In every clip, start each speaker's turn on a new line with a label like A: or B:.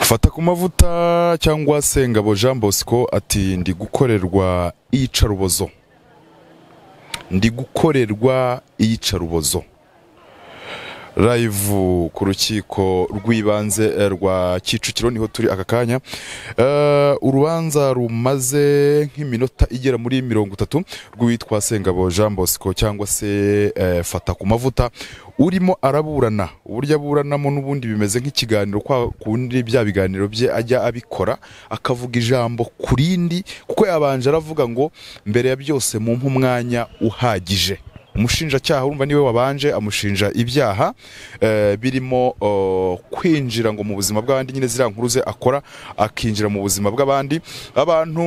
A: fata ku mavuta cyangwa sengabo jean bosco ati ndi gukorerwa iyicarubozo ndi gukorerwa iyicarubozo live ku rukiko rw'ibanze eh, rwa kicukiro niho turi aka kanya Eh, urubanza rumaze nk'iminota igera muri mirongo itatu rw'uwitwa sengabo jean bosco cyangwa se eh, fata ku mavuta urimo araburana uburyo aburanamo n'ubundi bimeze nk'ikiganiro kwa kundi bya biganiro bye ajya abikora akavuga ijambo ku rindi kuko yabanje aravuga ngo mbere ya byose mumpe umwanya uhagije umushinjacyaha urumva niwe wabanje amushinja ibyaha eh, birimo oh, kwinjira ngo mu buzima bw'abandi nyine ziriya nkuru ze akora akinjira mu buzima bw'abandi abantu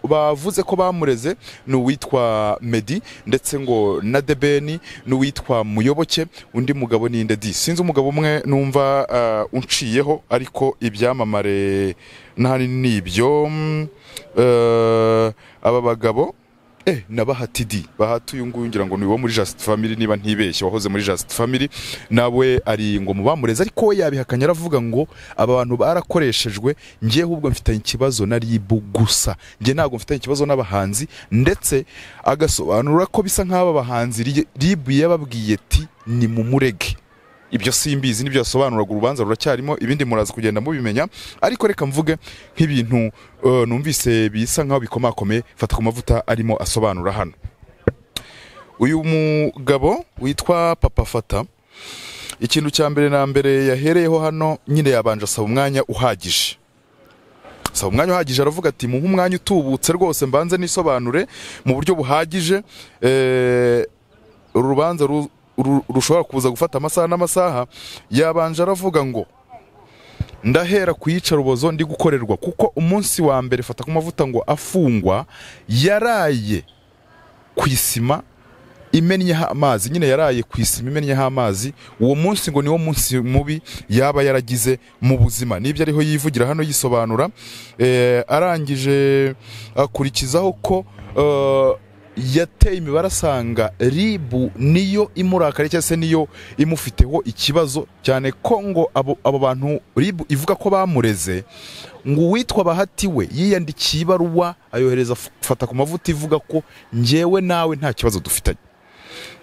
A: bavuze ko bamureze ni uwitwa medi ndetse ngo na debeni n'uwitwa muyoboke undi mugabo ni ndedi sinzi umugabo umwe numva eh, unciyeho ariko ibyamamare n'ahanini ni ibyo mm, eh, aba bagabo Eh, na bahati di bahati uyu nguyu ngira ngo ni uwo muri Just Family niba ntibeshye wahoze muri Just Family nawe ari ngo mubamureze ariko we yabihakanya aravuga ngo aba bantu barakoreshejwe ngiye ahubwo mfitanye ikibazo na RIB gusa ngiye ntabwo mfitanye ikibazo n'abahanzi ndetse agasobanura ko bisa nk'aba bahanzi ri- RIB yababwiye ati ni mu murege ibyo simbizi nibyo yasobanuraga urubanza ruracyarimo ibindi muraza kugenda mubimenya ariko reka mvuge nk'ibintu eh, numvise bisa nk'aho bikomakomeye fata ku mavuta arimo asobanura hano uyu mugabo witwa papa fata ikintu cya mbere na mbere yahereyeho hano nyine yabanje asaba umwanya uhagije asaba umwanya uhagije aravuga ati muhe umwanya utubutse rwose mbanze nisobanure mu buryo buhagije eh, uru rubanza ru- ru- rushobora kuza gufata amasaha n'amasaha yabanje aravuga ngo ndahera ku iyicarubozo ndi gukorerwa kuko umunsi wa mbere fata ku mavuta ngo afungwa yaraye ku isima imennyeho amazi nyine yaraye ku isima imennyeho amazi uwo munsi ngo niwo munsi mubi yaba yaragize mu buzima nibyo ariho yivugira hano yisobanura eh, arangije akurikizaho ko eh, yateye imibare asanga ribu niyo imurakariye cyangwa se niyo imufiteho ikibazo cyane ko ngo abo abo bantu ribu ivuga ko bamureze ngo uwitwa bahati we yiyandikiye ibaruwa ayohereza f- fata ku mavuta ivuga ko njyewe nawe nta kibazo dufitanye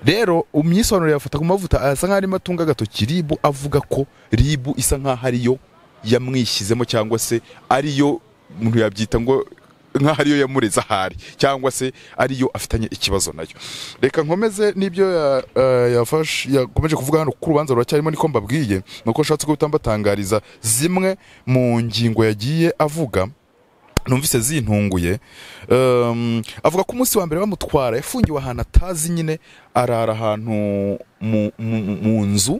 A: rero umyisobanuro yafata ku mavuta asa nkaho arimo atunga agatoki ribu avuga ko ribu isa nkaho ariyo yamwishyizemo cyangwa se ariyo umuntu yabyita ngo nkaho ariyo yamureze ahari cyangwa se ariyo afitanye ikibazo nayo reka nkomeze n'ibyo ya- eh, yafashe- yakomeje kuvuga hano kuko urubanza ruracyarimo niko mbabwiye ni uko nshatse ko utambatangariza zimwe mu ngingo yagiye avuga numvise zintunguye um, avuga ko umunsi wa mbere bamutwara yafungiwe ahantu atazi nyine arara ahantu mu, mu, mu nzu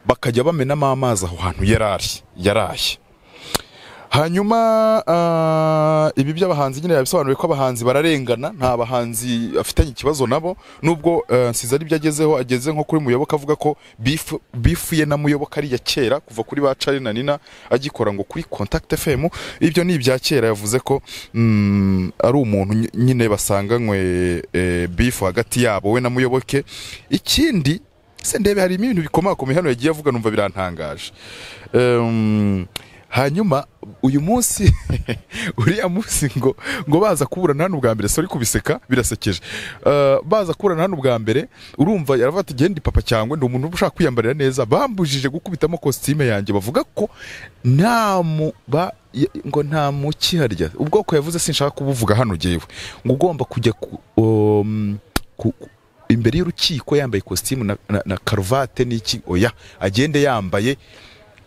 A: bakajya bamenamo amazi aho hantu yarari yaraye hanyuma ah, ibi by'abahanzi nyine yabisobanuye ko abahanzi bararengana nta bahanzi afitanye ikibazo nabo nubwo eh, nsize ari byo agezeho ageze nko kuri muyoboka avuga ko bifu bifu ye na muyoboka ari iya kera kuva kuri ba cari na nina agikora ngo kuri contact fm ibyo ni ibya kera yavuze ko mm, ari umuntu ny- nyine basanganywe eh, bifu hagati yabo we na muyoboke ikindi se ndebe harimo ibintu bikomakomeye hano yagiye avuga numva birantangaje Em, hanyuma uyu munsi uriya munsi ngo ngo baza kuburana hano ubwa mbere sorry kubiseka birasekeje Eh, baza kuburana hano ubwa mbere urumva yaravuga ati genda papa cyangwa ndi umuntu ushaka kwiyambarira neza bambujije gukubitamo kositime yanjye bavuga ko nta mu ba ya- ngo nta mukiharya ubwoko yavuze sinshaka kubuvuga hano jewe ngo ugomba kujya ku, um, ku, ku- imbere y'urukiko yambaye kositimu na, na, na karuvate n'iki oya agende yambaye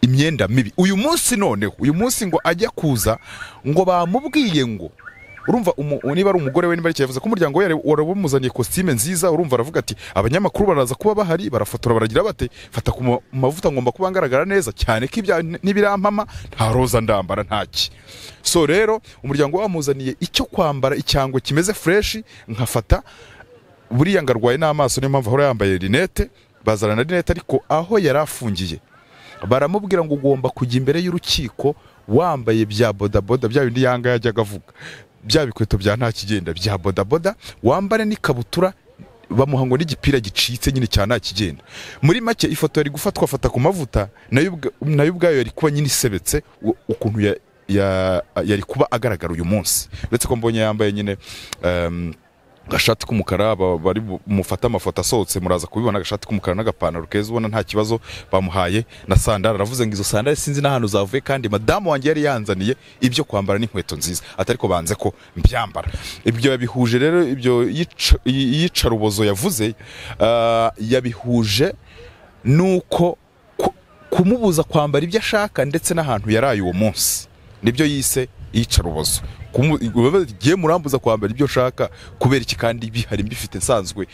A: imyenda mibi uyu munsi noneho uyu munsi ngo ajya kuza ngo bamubwiye ngo urumva umu- niba ari umugore we niba ari icyo yavuze ko umuryango we yari- wari wamuzaniye kositime nziza urumva aravuga ati abanyamakuru baraza kuba bahari barafotora baragira bate fata ku ma- mavuta ngomba kuba ngaragara neza cyane ko ibya n'ibirampama nta roza ndambara ntaki so rero umuryango we wamuzaniye icyo kwambara icyango kimeze fureshi nkafata buriya ngo arwaye n'amaso niyo mpamvu ahora yambaye rinete bazana na rinete ariko aho yari afungiye baramubwira ngo ugomba kujya imbere y'urukiko wambaye bya bodaboda bya bindi yanga yajyaga avuga bya bikweto bya nta kigenda bya bodaboda wambare n'ikabutura bamuha ngo n'igipira gicitse nyine cyane nakigenda muri make ifoto yari gufatwa afata ku mavuta nayo ubwa- nayo ubwayo yari kuba nyine isebetse u- ukuntu ya- ya- yari kuba agaragara uyu munsi uretse ko mbonye yambaye nyine em, agashati k'umukara ba- bari mufate amafoto asohotse muraza kubibona agashati k'umukara n'agapantaro keza ubona nta kibazo bamuhaye na sandari aravuze ngo izo sandari sinzi n'ahantu zavuye kandi madamu wanjye yari yanzaniye ibyo kwambara n'inkweto nziza atari ko banze ko mbyambara ibyo yabihuje rero ibyo yica- yi- yicarubozo yavuze ah, yabihuje nuko ku- kumubuza kwambara ibyo ashaka ndetse n'ahantu yaraye uwo munsi nibyo yise iyicarubozo Kumu- ibibazo igihe murambuza kwambara ibyo nshaka kubera iki kandi bihari mbifite nsanzwe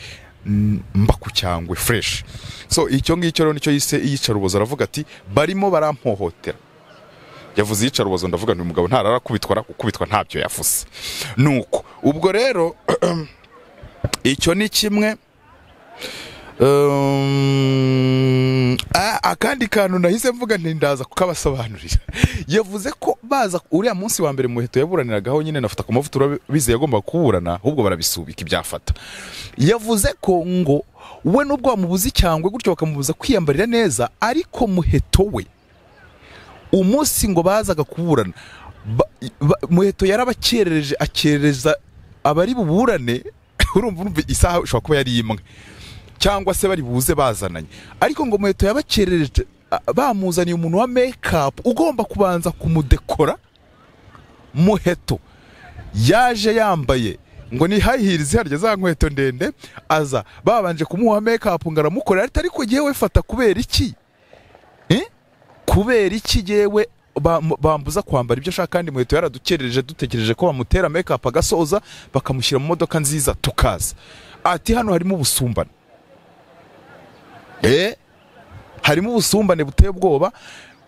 A: mm, mba ku cyangwe fureshi so icyo ngicyo rero nicyo yise iyicarubozo aravuga ati barimo barampohotera yavuze iyicarubozo ndavuga nti uyu mugabo ntararakubitwa gukubitwa ntabyo yavuze nuko ubwo rero icyo ni kimwe Um, ah, akandi kantu nahise mvuga nti ndaza kukabasobanurira yavuze ko baza uriya munsi wa mbere muheto yaburaniragaho nyine nafata ku mavuta urabizi yagombaga kuburana ahubwo barabisubika ibyafata yavuze ko ngo we nubwo bamubuza icyangwe gutyo bakamubuza kwiyambarira neza ariko muheto we umunsi ngo bazaga kuburana ba- ba- muheto yarabakerereje akerereza abari buburane urumva urumva isaha ishobora kuba yari imwe cyangwa se bari buze bazananye ariko ngo muheto yabakerereje a- bamuzaniye umuntu wa mekapu ugomba kubanza kumudekora muheto yaje yambaye ngo ni high heels harya za nkweto ndende aza babanje kumuha mekapu ngo aramukorera ati ariko yewe fata kubera iki Eh? kubera iki yewe bam- bambuza kwambara ibyo ashaka kandi muheto yaradukerereje dutekereje ko bamutera mekapu agasoza bakamushyira mu modoka nziza tukaza ati hano harimo ubusumbane eh harimo ubusumbane buteye ubwoba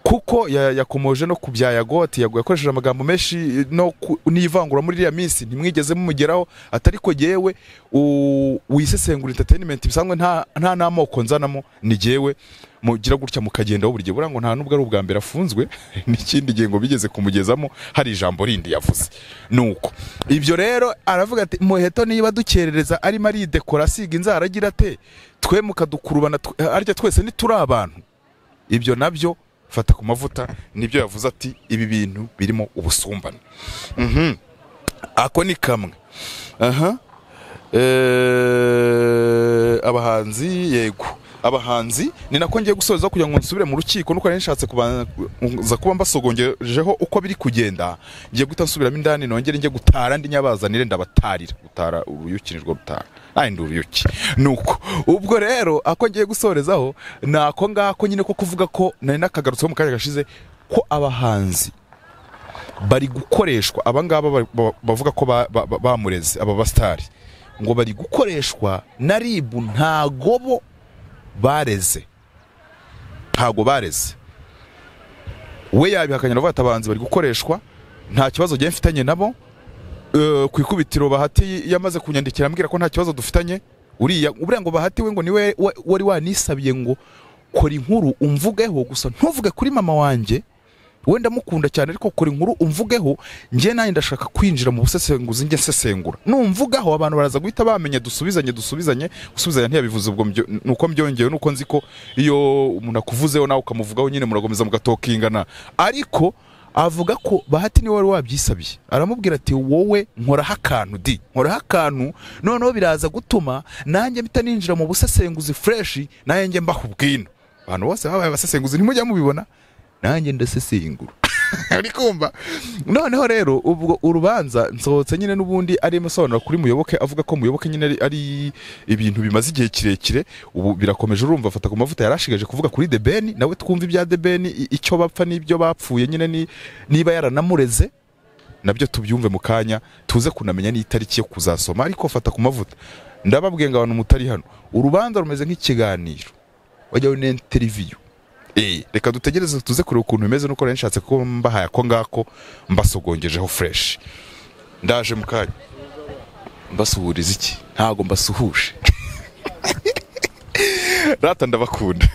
A: kuko ya- yakomoje no ku bya yago ati yago yakoresheje amagambo menshi no ku- n'ivangura muri iriya minsi ntimwigeze mumugeraho atari ko yewe u- wisesengura entertainment bisanzwe nta nta n'amoko nzanamo ni jewe mugira gutya mukagendaho buri gihe buriya ngo nta nubwo ari ubwa mbere afunzwe n'ikindi gihe ngo bigeze kumugezamo hari ijambo rindi yavuze nuko ibyo rero aravuga ati muheto niba dukerereza arimo aridekora asiga inzara agira ate twe mukadukurubana twe- arya twese ntituri abantu ibyo nabyo fata ku mavuta nibyo yavuze ati ibi bintu birimo ubusumbane Mhm. ako ni kamwe aha Eh, abahanzi yego abahanzi ni nako ngiye gusoza kugira ngo nsubire mu rukiko nuko nari nshatse kubanza kuba mbasogongejeho uko biri kugenda ngiye guhita nsubiramo indani nongere njye gutara ndi nyabazanire ndabatarira gutara uruyuki nirwo rutara Ay, ndi uruyuki nuko ubwo rero ako ngiye gusorezaho ni ako ngako nyine ko kuvuga ko nari nakagarutseho mu kanya gashize ko abahanzi bari gukoreshwa abangaba bari- ba- bavuga ko ba- ba- ba- bamureze aba basitari ngo bari gukoreshwa na ribu ntago bo bareze ntago bareze we yabihakanye aravuga ati abahanzi bari gukoreshwa nta kibazo njye mfitanye nabo Eh, ku ikubitiro bahati yamaze kunyandikira ambwira ko nta kibazo dufitanye uriya buriya ngo bahati we ngo niwe wa- wari wanisabiye ngo kora inkuru umvugeho gusa ntuvuge kuri mama wanjye we ndamukunda cyane ariko kora inkuru umvugeho njye nanjye ndashaka kwinjira mu busesenguzi njye nsesengura numvugaho abantu baraza guhita bamenya dusubizanye dusubizanye gusubizanya ntiyabivuze ubwo mbyo- nuko mbyongeye nuko nzi ko iyo umuntu akuvuzeho nawe ukamuvugaho nyine murakomeza mugatokingana ariko avuga ko bahati niwe wari wabyisabiye aramubwira ati wowe nkoraho akantu di nkoraho akantu noneho biraza gutuma nanjye mpita ninjira mu busesenguzi fureshi nanjye njye mbaho ubwino abantu bose babaye abasesenguzi ntimujya mubibona nanjye ndasesengura uri kumva noneho rero ubwo urubanza nsohotse nyine n'ubundi arimo asobanura kuri muyoboke avuga ko muyoboke nyine ari- ari ibintu bimaze igihe kirekire ubu birakomeje urumva afata ku mavuta yarashigaje kuvuga kuri The Ben nawe twumva ibya The Ben i- icyo bapfa n'ibyo bapfuye nyine ni- niba yaranamureze nabyo tubyumve mu kanya tuze kunamenya n'itariki yo kuzasoma ariko fata ku mavuta ndababwiye ngo abantu mutari hano urubanza rumeze nk'ikiganiro wajyaho n'interiviyu Eh, reka dutegereze tuze kureba ukuntu bimeze nuko nari nshatse ko mbahaye ako ngako mbasogongejeho fureshi ndaje mu kanya mbasuhuriza iki ntago mbasuhuje rata ndabakunda